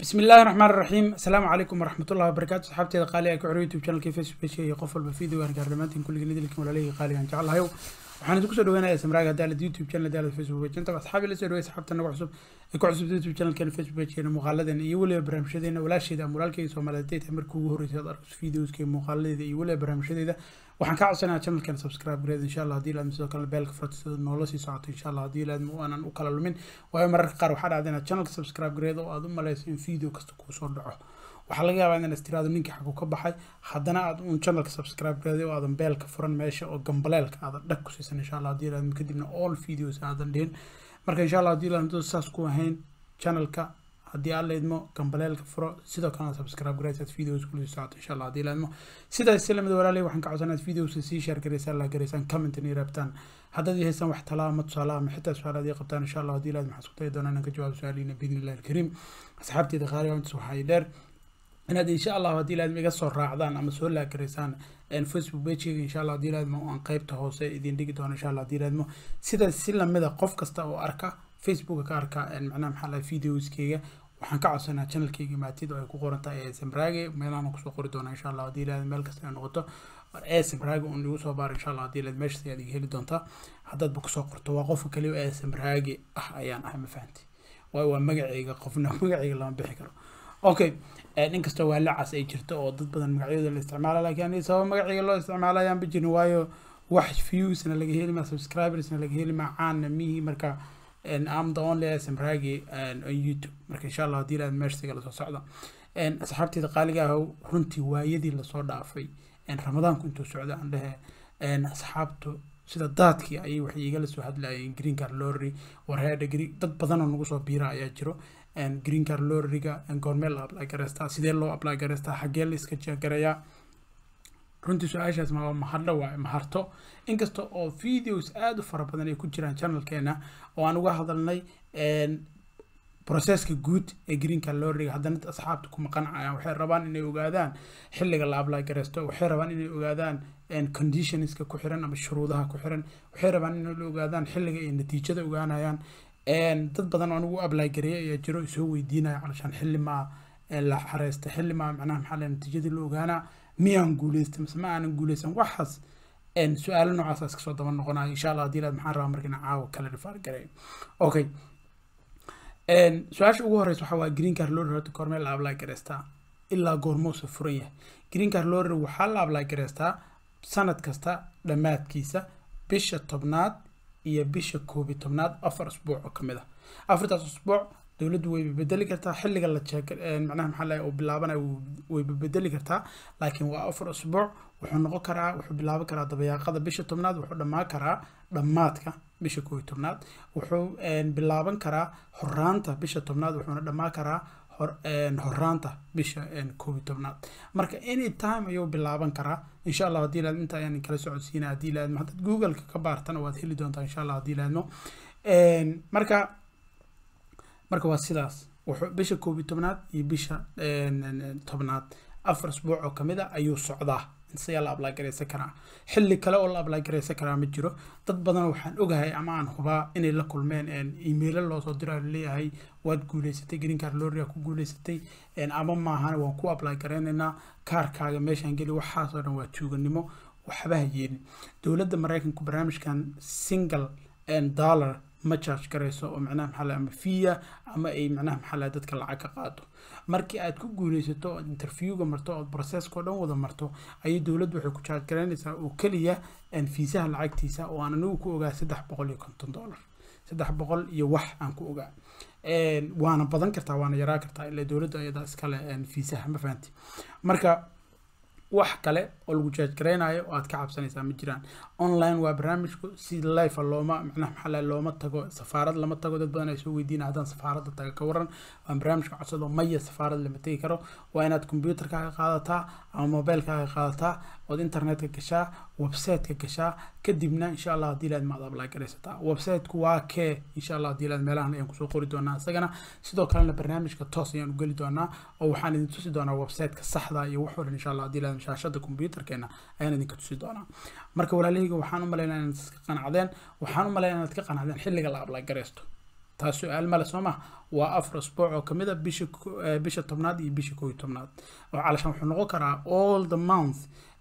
بسم الله الرحمن الرحيم السلام عليكم ورحمة الله وبركاته صحابتي قالي أكو عرو يوتيوب شانل فيسبوك بيج iyo qof walba video aan gaarnamaantiin kulliga lidilkan walaalihii qaali aan jeclahayo waxaan idinku soo dhaweynayaa samraaga daalad youtube channel daalad facebook page inta asxaabi la soo dhaweey asxaabta nagu cusub ee ku cusub youtube channelkeena facebook pagekeena muuqaaladeena iyo weliba barnaamijyadeena walaasheeda ama walaalkeyga soomaaliyeed ee markii ugu horreysay aad arkayso videoska muuqaaladeeda iyo weliba barnaamijyadeeda waxaan kaa codsanayaa channelkan subscribe gareed insha allah haddii laadmo sidoo kale beelka furata sida noola sii socoto insha allah haddii laadmo aanan u kala lumin waayo mararka qaar waxaa dhacda inaad channelka subscribe gareed oo aad u maleyso in video kasta kuu soo dhaco waxaa laga yaabaa inaad istiraado ninkii xaguu ka baxay haddana aad uun channelka subscribe gareeday oo aadan beelka furan meesha oo gambaleelka aadan dhag ku siisan insha allah haddii laadmo kadibna all videos aadan dhihin marka insha allah haddii laadmo saas ku ahayn channelka haddii aad leedmo gambaleelka furo sidoo kalena subscribe garaysaad videos kula socoto insha allah haddii leedmo sidaas si lamid walaalay waxaan ka codsanaad videoska sii share garaysaan la garaysaan commentan iyo rabtaan haddaad ii haysaan wax talaa ama tusaale ama xitaa su-aalaad ii qabtaan insha allah haddii leed maxaan isku dayi doonaa inaan ka jawaabo su-aaliina biidni illahi alkariim asxaabteeda qaaliga intaas waxaa dheer inaad insha allah haddii laadma iga soo raacdaan ama soo laagaraysaan facebook pageyga insha allah haddii laadmo aan qeybta hoose idin dhigi doono insha allah haddii laadmo sidaas si lamida qof kasta oo arka facebooka ka arka macnaha maxaa lahay videoskeyga waxaan ka codsanaa channelkeyga maatid oo ay ku qoran tahay ee samraage meelahan kusoo qori doona insha allah haddii laad meel kasta ay noqoto ee samraage un igu soo baaro insha allah haddii laad meeshas ayaad iga heli doontaa haddaadba kusoo qorto waa qofka kaliya ee samraage ah ayaan ahay ma fahanti waayo waa magaceyga qofna magaceyga lama bixi karo okay inkastoo waa lacas ay jirto oo dad badan magacyadooda la isticmaala laakiin aniga sabab magaceyga loo isticmaala ayaan ba jirin waayo wax viewsna laga heli maa subscribersna laga heli maa caanna mihi marka am the only smragi on youtube marka insha allah haddii laad meeshsiga lasoo socda asxaabteeda qaaliga ah runtii waayadii lasoo dhaafay ramadaanku intuu socda aan dhehe asxaabtu sida daadkii ayay waxay igala soo hadlayeen green car lorry warheedha dad badanoo nagu soo biira ayaa jiro green car lorryga goormee la apply gareystaa sidee loo apply gareystaa xaggee la iska jeegarayaa runtii su-aashaas ma mahadho waaye maharto inkasta oo videos aada u fara badan ay ku jiraan channelkeena oo aan uga hadalnay processka guud ee greenka lorriga haddana asxaabta kuma qancayaan waxay rabaan inay ogaadaan xilliga la apply gareysto waxay rabaan inay ogaadaan conditionska ku xiran ama shuruudaha ku xiran waxay rabaan inay ogaadaan xilliga ay natiijada ogaanayaan dad badan oo anigu apply gareeyay ayaa jiro isoo weydiinaya calashaan xilli maa la xareysta xilli maa macnaha maxaa la natiijadii la ogaanaa miyaan guuleystay mise ma aanan guuleysan waxaas su-aalo noocaas iska soo daba noqonaya insha allah haddii laad maxaan rabaa marka inaan caawa kala rifaar gareeyo okay su-aasha ugu horeysa waxaa waa green car lorry horta goormee la apply gareystaa ilaa goormuusa furan yahay green car lorry waxaa la apply gareystaa sanad kasta dhammaadkiisa bisha tobnaad iyo bisha koobi tobnaad afar usbuuc oo kamid ah afartaas usbuuc dowladdu way bedeli kartaa xilliga la jeeg macnaha maxaa lahay oo bilaabanayo way bedeli kartaa laakiin waa afar usbuuc wuxuu noqon karaa wuxuu bilaaban karaa dabayaaqada bisha tobnaad wuxuu dhammaan karaa dhammaadka bisha koob iyo tobnaad wuxuu bilaaban karaa horaanta bisha tobnaad wuxuuna dhammaan karaa horaanta bisha koob iyo tobnaad marka any time ayuu bilaaban karaa insha allah haddii laad inta ayaan kala socodsiina haddii laadmo haddaad googleka ka baartana waad heli doontaa insha allah haddii laadmo marka marka waa sidaas wuxuu bisha koob iyo tobnaad iyo bisha tobnaad afar asbuuc oo kamid a ayuu socdaa isagaa la apply gareysan karaa xilli kale oo la apply gareysan karaa ma jiro dad badan waxaan ogahay ama aan hubaa inay la kulmeen emailo loosoo dira leeyahay waad guuleysatay green car lorry ku guuleysatay ama maahan waan ku apply gareynaynaa kaarkaaga meeshaan geli waxaasoo dhan waa tuuganimo waxba ha yeelin dowladda maraykanku barnaamijkan single dollar ma charge garayso oo macnaha maxaa laha ama fiya ama ay macnaha maxaa laha dadka lacag ka qaado markii aad ku guuleysato ood interviewga marto ood processkao dhan wada marto ayay dowladdu waxay ku charge garaynaysaa oo keliya fiisaha lacagtiisa oo aan anigu ku ogaa saddex boqol iyo konton dollar saddex boqol iyo wax aan ku ogaa waana badan kartaa waana yaraa kartaa ilaa dowladda ayadaa iskale fiisaha ma fahanti marka wax kale oo lagu jaaj garaynayo oo aad ka cabsanaysaa ma jiraan online waa barnaamijku si life looma macnaha maxaa lahay looma tago safaarad lama tago dad badan ay soo weydiina haddaan safaaradda taga ka waran waa barnaamijka codsado maya safaarad lama tegi karo waa inaad computerkaaga qaadataa ama mobilekaaga qaadataa ood internetka gashaa websiteka gashaa kadibna insha allah haddii laad maad apply garaysataa websiteku waa kee insha allah haddii laad meelahan ayaan kusoo qori doonaa isagana sidoo kalena barnaamijka toos ayaan u geli doonaa oo waxaan idin tusi doonaa websiteka saxda iyo wax walban insha allah haddii laad shaashada computerkeena ayaan idinka tusi doonaa marka walaalahayga waxaan u malaynaa inaad iska qanacdeen waxaan u malaynaa inaad ka qanacdeen xilliga la apply garaysto taas su-aal male soo ma waa afar usbuuc oo kamid a bisha bisha tobnaad iyo bisha koo iyo tobnaad oo calashan wuxuu noqon karaa all the month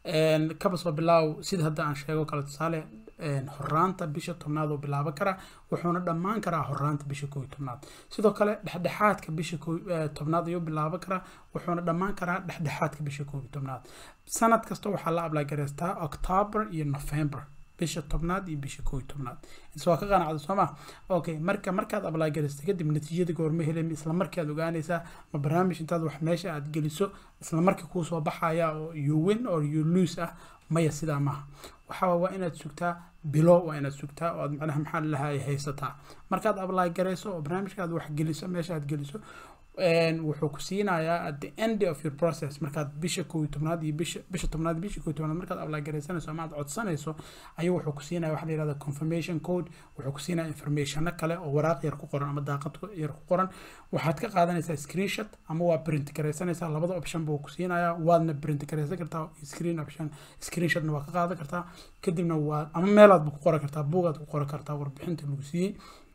kaba soo bilaaw sida hadda aan sheego kale tusaale horaanta bisha tobnaad oo bilaaban karaa wuxuuna dhammaan karaa horaanta bisha koo iyo tobnaad sidoo kale dhexdhexaadka bisha tobnaad ayuu bilaaban karaa wuxuuna dhammaan karaa dhexdhexaadka bisha koo iyo tobnaad sanad kasta waxaa la ablagareystaa october iyo november bisha tobnaad iyo bisha koo iyo tobnaad waa ka qanacda soo ma okay marka markaad ablaagaraysta kadib natiijada goorma helin isla markaad ogaanaysaa ma barnaamij intaad wax meesha aad geliso isla markii kuu soo baxaya oo you win or you lose ah maya sidaa maaha waxaa waa inaad sugtaa bilo waa inaad sugtaa oo aad macnaha maxaa lahay haysataa markaad ablaagarayso oo barnaamijka aad wax geliso meesha aad geliso wuxuu ku siinayaa at the end of your process markaad bisha koo iyo tobnaad iyo bisha bisha tobnaad iyo bisha koo iyo tobnaad markaad ablaagaraysanayso ama aad codsanayso ayuu wuxuu ku siinaya waxa la yihahda confirmation code wuxuu ku siinaya informationo kale oo waraaq yar ku qoran ama daaqad yar ku qoran waxaad ka qaadanaysaa screenshot ama waa print garaysanaysaa labada option buu ku siinayaa waadna print garaysan kartaa screen option screenshotna waa ka qaadan kartaa kadibna waa ama meelaad ku qoran kartaa buugaad ku qoran kartaa warbixinta lagu siiyey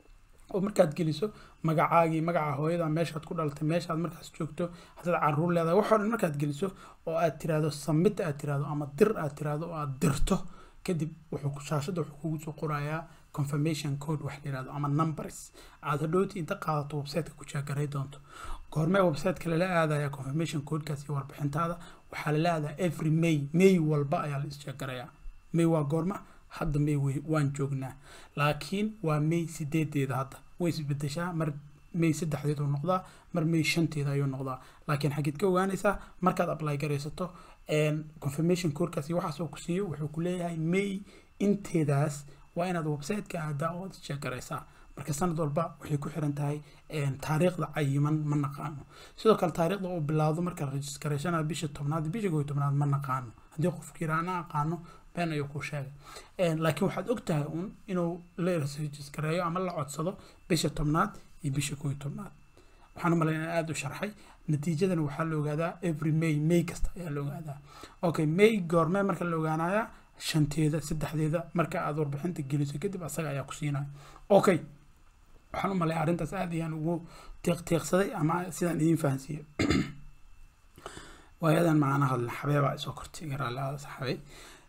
oo markaad geliso magacaagii magaca hooyada meeshaad ku dhalatay meeshaad markaas joogto haddaad caruur leedahay waxoo dhan markaad geliso oo aad tiraahdo samit aad tiraahdo ama dir aad tiraahdo oo aad dirto kadib wuxuu shaashadda wuxuu kugu soo qorayaa confirmation code wax la yirahdo ama numbers aad hadhowti inta qaadato websiteka ku jaagaray doonto goormee websiteka lala aadaya confirmation codekaas iyo warbixintaada waxaa lala aadaa every may may walba ayaa la isjaagarayaa may waa goorma hadda may waan joognaa laakiin waa may sideedeeda hadda way isbedeshaa mar may saddexdeed uu noqdaa mar may shanteeda ayuu noqdaa laakiin xageed ka ogaanaysaa markaad apply garaysato confirmation courkaasi waxaas oo ku siiyo wuxuu ku leeyahay may inteedaas waa inaad websiteka aadaa oo check garaysaa marka sanad walba waxay ku xiran tahay taariikhda cayiman ma naqaano sidoo kale taariikhda uu bilaawdo marka registrationada bisha tobnaad bisha koo iyo tobnaad ma naqaano haddii qofki yiraahna aqaano been ayuu kuu sheegay laakiin waxaad og tahay uun inuu la registareeyo ama la codsado bisha tobnaad iyo bisha koo iyo tobnaad waxaan u malayn aada u sharxay natiijadana waxaa la ogaadaa every may may kasta ayaa la ogaadaa okay may goormee marka la ogaanayaa shanteeda saddexdeeda marka aad warbixinta geliso kadib asaga ayaa ku siinaya okay waxaan u malaya arrintaas aad ayaan ugu tiiqtiiqsaday ama sidaan idiin fahansiiyey waayadan macana hadla xabeebaa isoo kortay garaalaada saxabay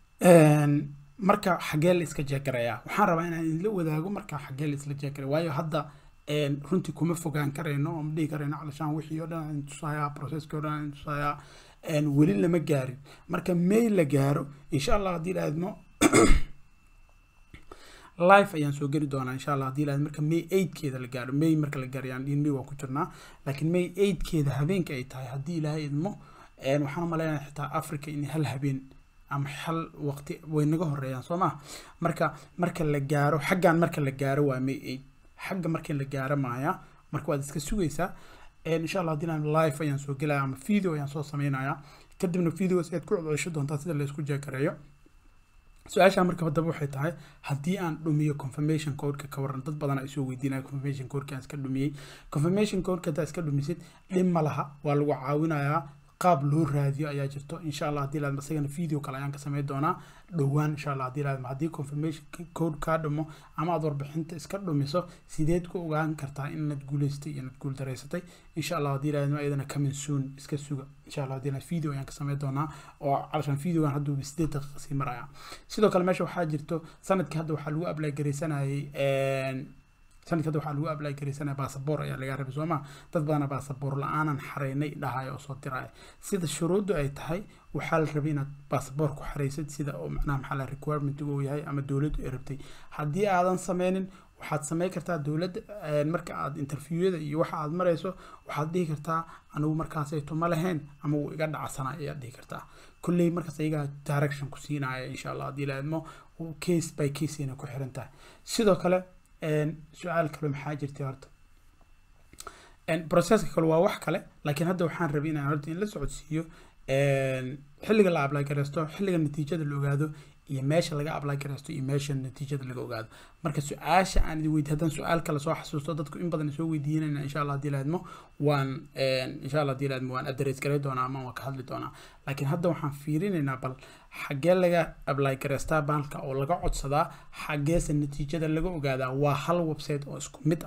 marka xagee la iska jeegarayaa waxaan rabaa inaan idinla wadaago marka xagee la isla jeegaraya waayo hadda runtii kuma fogaan karayno oo ma dhihi karayno calashaan wixii oo dhan aan tusayaa processkii oo dhan aan tusayaa weli lama gaarin marka may la gaaro insha allah haddii la aadmo live ayaan soo geli doonaa insha allah haddii laad marka may eightkeeda la gaaro may marka la gaaro yaan dhihin may waa ku jirnaa laakiin may eightkeeda habeenka ay tahay haddii ilaahay idmo waxaan u maleynayaa xitaa africa in hal habeen ama hal waqti way naga horeeyaan soo maa marka marka la gaaro xaggan marka la gaaro waa may eight xagga marka la gaaro maaya marka waad iska sugaysaa insha allah haddii live ayaan soo gelaya ama video ayaan soo sameynayaa kadibna videos aad ku codcesho doontaa sida la isku jeekareeyo su-aasha marka haddaba waxay tahay haddii aan dhumiyo confirmation codeka ka waran dad badan ay soo weydiinaya confirmation codeka aan iska dhumiyey confirmation codeka haddaa iska dhumisid dhib ma laha waa lagu caawinayaa qaab loo raadiyo ayaa jirto insha allah haddii laadma isagana video kale ayaan ka sameyn doonaa dhowaan insha allah haddii laadma haddii confirmation code kaa dhumo ama aad warbixinta iska dhumiso sideed ku ogaan kartaa inaad guuleystay iyo inaad guuldareysatay insha allah haddii laadma iyadana coming soon iska suga insha allah haddii video ayaan ka sameyn doonaa oo calashan videogan hadduu sideed daqiiqa sii maraya sidoo kale meesha waxaa jirto sanadkii hadda waxaa lagu apply garaysanayay sanadka hadda waxaa lagu apply garaysanaya baasaboor ayaa laga rabay sooma dad badana baasaboor la-aanan xareynay dhahaya oo soo diraya sida shuruuddu ay tahay waxaa la rabay inaad baasaboor ku xareysid sida oo macnaha maxaa la requirement uu yahay ama dowladdu ay rabtay haddii aadan sameynin waxaad sameyn kartaa dowladda marka aad interviewada iyo waxa aad marayso waxaad dhihi kartaa anigu markaasayto ma lahayn ama wuu iga dhacsanaa ayaad dhihi kartaa kulley markaas iyagaa direction ku siinaya insha allah haddii la idmo case by case ayna ku xiran tahay sidoo kale su-aal kale maxaa jirtay horta processka kale waa wax kale laakiin hadda waxaan rabay inaan horta in la socodsiiyo xilliga la apply gareysto xilliga natiijada la ogaado iyo meesha laga apply gareysto iyo meesha natiijada laga ogaado marka su-aasha aan idin weydiy haddaan su-aal kale soo xasuusto dadku in badan soo weydiinayna insha allah haddii laadmo waan insha allah haddii laadmo waan address garay doonaa ama waan ka hadli doonaa laakiin hadda waxaan fiirinaynaa bal xaggee laga apply gareystaa bahalka oo laga codsadaa xaggeese natiijada laga ogaadaa waa hal website oo isku mid ah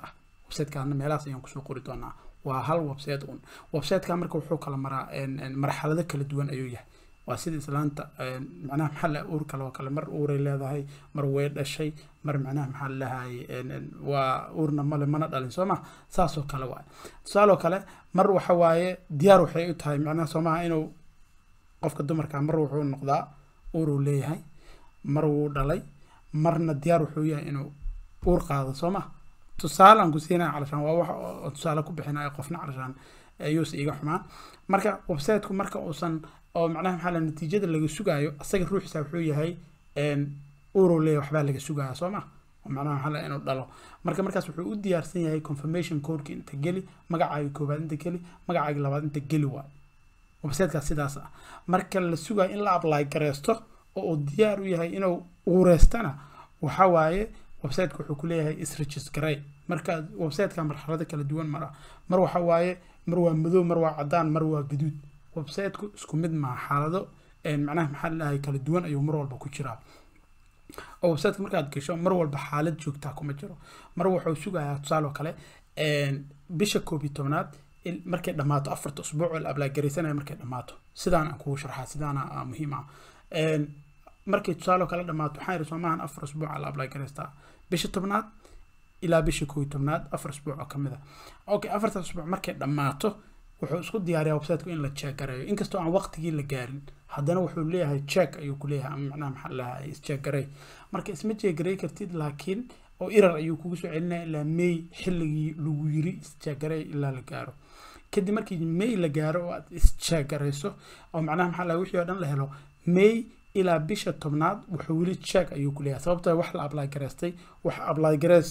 websitekaana meelahaas ayaan kusoo qori doonaa waa hal website un websiteka marka wuxuu kala maraa marxalado kala duwan ayuu yahay waa sida islaanta macnaha maxaa la uur kale oo kale mar uuray leedahay mar way dhashay mar macnaha maxaa lahay waa uurna male mana dhalin soo ma saasoo kale waay tusaaloo kale mar waxa waaye diyaar waxay u tahay macnaha soo maha inuu qofka dumarka mar wuxuu noqdaa uuruu leeyahay mar wuu dhalay marna diyaar wuxuu yahay inuu uur qaado soo ma tusaale aan ku siinaya calashaan waa wax tusaale ku bixinaya qofna calashaan ayuusa iga xumaan marka websiteku marka uusan oo macnaha maxaa la natiijada laga sugaayo asaga ruuxiisa wuxuu yahay uruu leeyahay waxbaa laga sugaya soo ma macnaha maxaa la inuu dhalo marka markaas wuxuu u diyaarsan yahay confirmation codeki inta geli magacaaga koobaad inta geli magacaaga labaad inta geli waay websitekaas sidaas ah marka la sugayo in la apply gareysto oo uu diyaar u yahay inuu uureystana waxa waaye websiteka wuxuu ku leeyahay isregistrey marka websiteka marxalado kala duwan mara mar waxa waaye mar waa madow mar waa cadaan mar waa gaduud websiteku isku mid maa xaalado macnaha maxaa lalahay kala duwan ayuu mar walba ku jiraa oo websiteka markaad gasho mar walba xaalad joogtaa kuma jiro mar wuxuu sugayaa tusaale oo kale bisha koob iyo tobnaad markay dhammaato afarta usbuuc oo la ablaagaraysanaya markay dhammaato sidaan aan kugu sharxaa sidaana muhiim ah markay tusaale oo kale dhammaato waxaan yidhi soomahan afar usbuuca la ablagaraystaa bisha tobnaad ilaa bisha koob iyo tobnaad afar usbuuc oo kamid ah okay afartaas usbuuc markay dhammaato wuxuu isku diyaariyaa websiteku in la check gareeyo inkastoo aan waqtigii la gaarin haddana wuxuu leeyahay check ayuu ku leeyahay ama macnaha maxaa lahaa is-check garey marka isma check garey kartid laakiin oo irar ayuu kugu soo celinaya ilaa may xilligii lagu yiri is-check garey ilaa la gaaro kadib markii may la gaaro oo aad is-check gareyso oo macnaha maxaa lahaa wixii oo dhan la helo may ilaa bisha tobnaad wuxuu weli check ayuu ku leeyahay sababtoo wax la apply gareystay wax apply gareys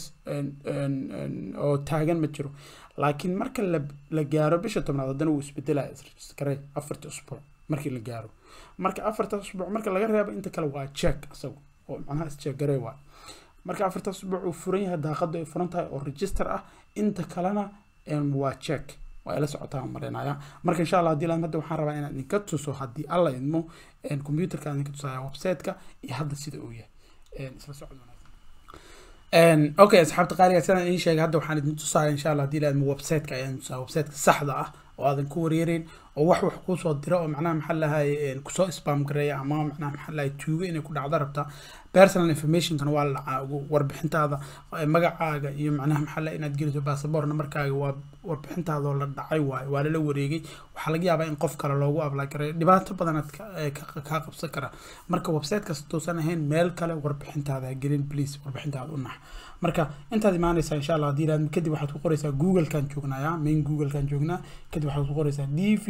oo taagan ma jiro laakiin marka la la gaaro bisha tobnaad haddana wuu isbedelaya isregistrey afarta usbuuc markii la gaaro marka afartaas usbuuc marka laga reebo inta kale waa check isagu oo macnaha is-check garey waay marka afartaas usbuuc uu furan yahay daaqadu ay furan tahay oo register ah inta kalena waa check waa ila socotaa marinaya marka insha allah hadii laan hadda waxaan rabaa inaan idinka tuso haddii alla idmo computerka idinka tusaya websiteka iyo hadda sida uu yahay isla socod wanaagsan okay asxaabta qaaliga sidaan idiin sheegay hadda waxaan idin tusaya insha allah hadii la idmo websiteka ayaan tusaya websiteka saxda ah oo aadan ku wareereyn oo wax wax kuusoo dira oo macnaha maxaa lahay kusoo spam gareeya ama macnaha maxaa lahay tuugo inay ku dhacdo rabta personal informationkana waa la warbixintaada magacaaga iyo macnaha maxaa lahay inaad geliso basaboor namarkaaga waa warbixintaada oo la dhacay waayo waa lala wareegay waxaa laga yaabaa in qof kale loogu apply gareeyo dhibaato badanaad kaa qabsan kara marka website kasta tuusan ahayn meel kale warbixintaada gelin please warbixintaada u nax marka intaad imaanaysaa insha allah hadii ilaad kadib waxaad ku qoraysaa googlekan joognaya main googlekan joognaa kadib waxaad ku qoraysaa d v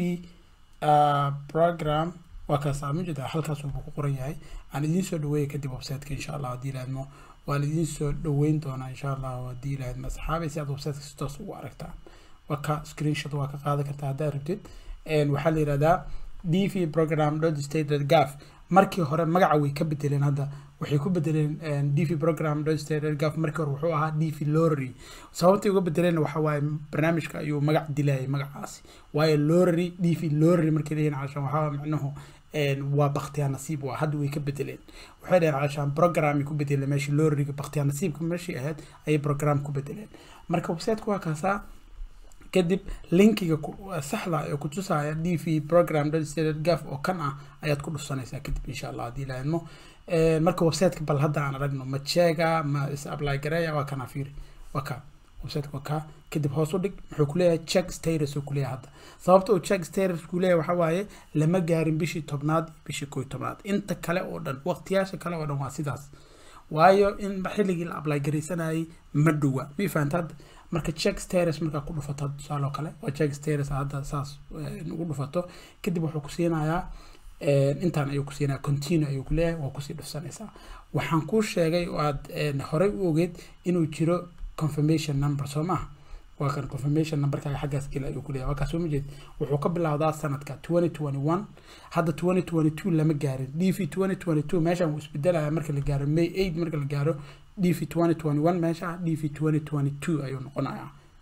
program waa kaasaa ma jeeda halkaas wuxuu ku qoran yahay aan idiin soo dhaweeya kadib websiteka insha allah hadii ilaadmo waan idiin soo dhaweyn doonaa insha allah hadii ilaadmo asxaabay si aad websiteka si toos ugu aragtaan waa ka screenshot waa ka qaadan kartaa haddaad rabtid waxaa la yihahdaa d v program dot state dot gov markii hore magaca way ka bedeleen hadda waxay ku bedeleen d v program gov markii hore wuxuu ahaa d v lorry sababtay uga bedeleen waxa waaye barnaamijka ayuu magac dilayay magacaasi waayo lorry d v lorry markay leeyihin calashaan waxaa macnuhu waa baktiyaa nasiib waa hadda way ka bedeleen waxay dhaheen calashaan programay ku bedeleen meeshii lorryga baktiyaa nasiibka meeshii ahayd ayay program ku bedeleen marka websiteka waa kaasaa kadib linkiga saxda ee ku tusaya d v program gov oo kan ah ayaad ku dhufsanaysaa kadib insha allah haddii laadmo marka websiteka bal hadda aan aragno ma jeega ma is apply gareeya waa kana fiiri waa ka websiteka waa ka kadib hoos u dhig muxuu kuleeyahay check status uu kuleeyahay hadda sababta uu check status kuleeyahay waxa waaye lama gaarin bishii tobnaad iyo bishii koo tobnaad inta kale oo dhan waqtiyaasha kale oo dhan waa sidaas waayo in xilligii la apply garaysanayay ma dhowa ma fahanta hadda marka check status markaa ku dhufato tusaale oo kale waa check status hadda saas ugu dhufato kadib wuxuu ku siinayaa intaan ayuu ku siinaya continue ayuu ku leeyahay waa kusii dhufsanaysaa waxaan kuu sheegay oo aad horey u ogeed inuu jiro confirmation number soo maaha waa kan confirmation numberkaaga xaggaas gel ayuu ku leeyahay waa kaas soo ma jeed wuxuu ka bilowdaa sanadka twenty twenty one hadda twenty twenty two lama gaarin d v twenty twenty two meeshaan wuu isbedelaya marka la gaaro may eight marka la gaaro d v twenty twenty one meesha d v twenty twenty two ayuu noqonayaa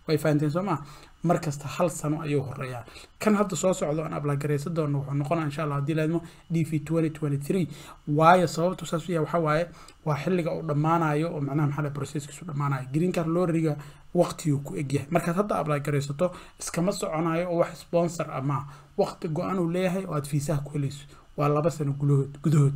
way fahanteen soo maa mar kasta hal sano ayuu horeeyaa kan hadda soo socdo aan ablagaraysan doono wuxuu noqonaa insha allah haddii laadmo d v twenty twenty three waayo sababtu saas u yahay waxaa waaye waa xilliga uu dhammaanayo oo macnaha maxaa processkiisu dhammaanayo green card lorriga waqtiguu ku egyahay markaad hadda ablagaraysato iskama soconayo oo wax sponsor ah maa waqti go-an uu leeyahay oo aad fiisaha ku helayso waa laba sano gudahood gudahood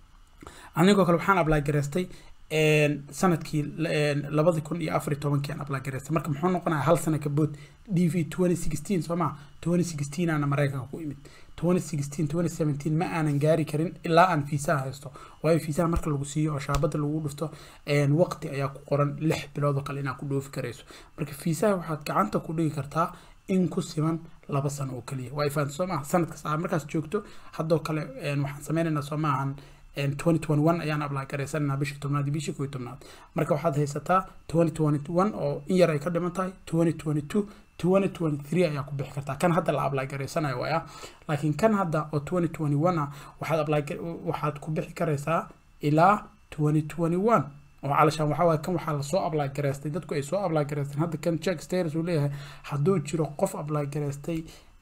anigoo kale waxaan ablagaraystay sanadkii labadi kun iyo afar iyo tobankii aan ablagaraystay marka muxuu noqonaya hal sano kabood d v twenty sixteen soo maa twenty sixteen aana maraykanka ku imid twenty sixteen twenty seventeen ma aanan gaari karin ilaa aan fiisaha haysto waayo fiisaha marka lagu siiyo oo shaabada lagu dhufto waqti ayaa ku qoran lix bilood oo kale inaad ku dhoofi karayso marka fiisaha waxaad gacanta ku dhigi kartaa in ku siman laba sano oo keliya waa ifaan soo maaha sanadkas aa markaas joogto haddoo kale waxaan sameynaynaa soo maahan twenty twenty one ayaan ablaa garaysananaa bishii tobnaad iyo bishii kow iyo tobnaad marka waxaad haysataa twenty twenty one oo in yar ay ka dhiman tahay twenty twenty two twenty twenty three ayaa ku bixi kartaa kan hadda la ablaa garaysanayo waaya laakiin kan hadda oo twenty twenty one ah waxaad ablaa waxaad ku bixi karaysaa ilaa twenty twenty one oo calashaan waxaa waaye kan waxaa lasoo ablaa garaystay dadku ay soo ablaa garaysteen hadda kan check status uu leeyahay hadduu jiro qof ablaa garaystay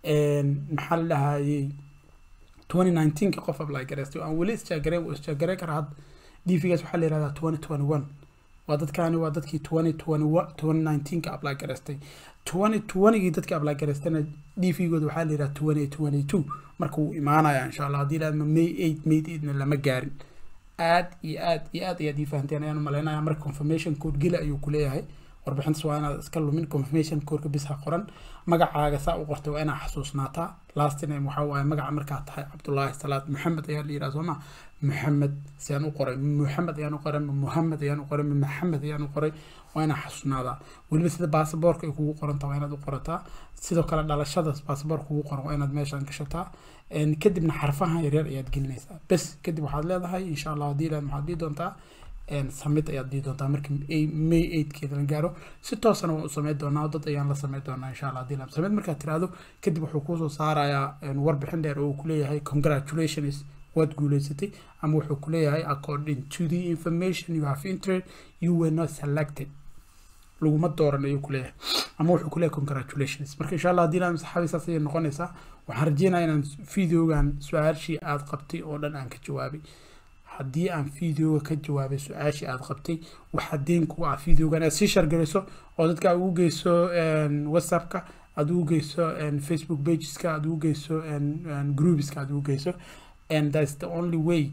maxaa la dhahayey twenty nineteenka qof ablaa garaystay oo aan weli isjaagareyn wuu isjaagareyn karaa hadda d v gaas waxaa la yihahdaa twenty twenty one waa dadkaani waa dadkii twenty twenty one twenty nineteenka ablaa garaystay twenty twentygii dadkii ablaa garaystayna d v gooda waxaa la yihahdaa twenty twenty two marka wuu imaanaya insha allah haddii laadma may eight may eightna lama gaarin aad iyo aad iyo aad ayaad ii fahanteen ayaan umalaynaya marka confirmation code geli ayuu kuleeyahay warbixintaas waa inaad iska lumin confirmation codeka bis ha qoran magacaaga saa u qortay waa inaad xasuusnaataa last name waxaa waaye magaca markaad tahay cabdullaahi salaad maxamed ayaa la yidhaha sooma maxamed siaan u qoray maxamed ayaan u qoray muhamed ayaan u qoray maxamed ayaan u qoray waa inaad xasuusnaadaa weliba sida baasaboorka ay kugu qorantaa waa inaad u qorataa sidoo kale dhalashadaas baasaboorka kugu qoran waa inaad meeshaan gashataa kadibna xarfaha yaryar ayaad gelinaysaa bes kadib waxaad leedahay insha allah haddii ilaad maxaad dii doontaa samid ayaad dii doontaa markii may eightkeeda la gaaro si toosana waan u sameyn doonaa dad ayaan la sameyn doonaa insha allah haddii samid markaad tiraahdo kadib wuxuu kuusoo saarayaa warbixin dheer oo uu kuleeyahay congratulations waad guuleysatay ama wuxuu kuleeyahay according to the information you have entered you were not selected laguma dooran ayuu kuleeyahay ama wuxuu kuleeyahay congratulations marka insha allah haddii laan saxaabi saas ayay noqonaysaa waxaan rajeynayaa inaan videogan su-aashii aad qabtay oo dhan aan ka jawaabay haddii aan videoga ka jawaabay su-aashii aad qabtay waxaa deen ku ah videogan aad sii shargarayso oo dadka aad ugu geyso whatsappka aad ugu geyso facebook pageska aad ugu geyso groupeska aad ugu geyso and that's the only way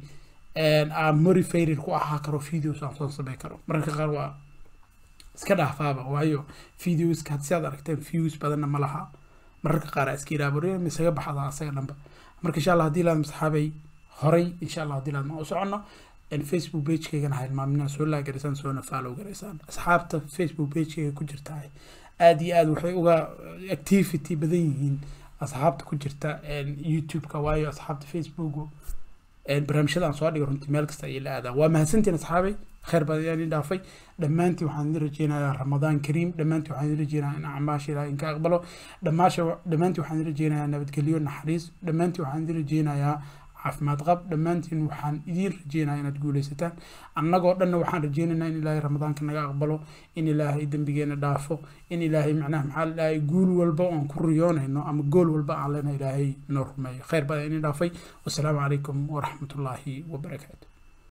aan motivated ku ahaa karo videos aan soo samey karo mararka qaar waa iska dhaafaaba waayo videoska had si aad aragteen views badanna ma laha mararka qaar iska ilaabore misaga baxda asaga dhanba marka insha allah haddii laad saxaabay horay insha allah haddii laad ma u socono facebook pagekeygana ha hilmaamina soo laagaraysaan soona follow garaysaan asxaabta facebook pagekeyga ku jirta aad iyo aad waxay uga activity badan yihiin asxaabta ku jirta youtube-ka waayo asxaabta facebook barnaamijyada aan soo dhigay runtii meel kasta ayay la aadaan waa mahadsantiin asxaabay khayr badan ayaan idin dhaafay dhammaantiin waxaan idin rajeynayaa ramadaan kariim dhammaantiin waxaan idin rajeynayaa in acmaasha ilaahay inka aqbalo dhammaasha dhammaantiin waxaan idin rajeynayaa nabadgelyo naxariis dhammaantiin waxaan idin rajeynayaa caafimaad qab dhammaantiin waxaan idiin rajeynayaa inaad guuleysataan annagoo dhanna waxaan rajeynaynaa in ilaahay ramadaanka naga aqbalo in ilaahay dembigeena dhaafo in ilaahay macnaha maxaa la dhahay guul walba oon ku riyoonayno ama gool walba aan lena ilaahay noo rumeeyo khayr badan idin dhaafay wasalaamu calaykum waraxmatullaahi wabarakaatu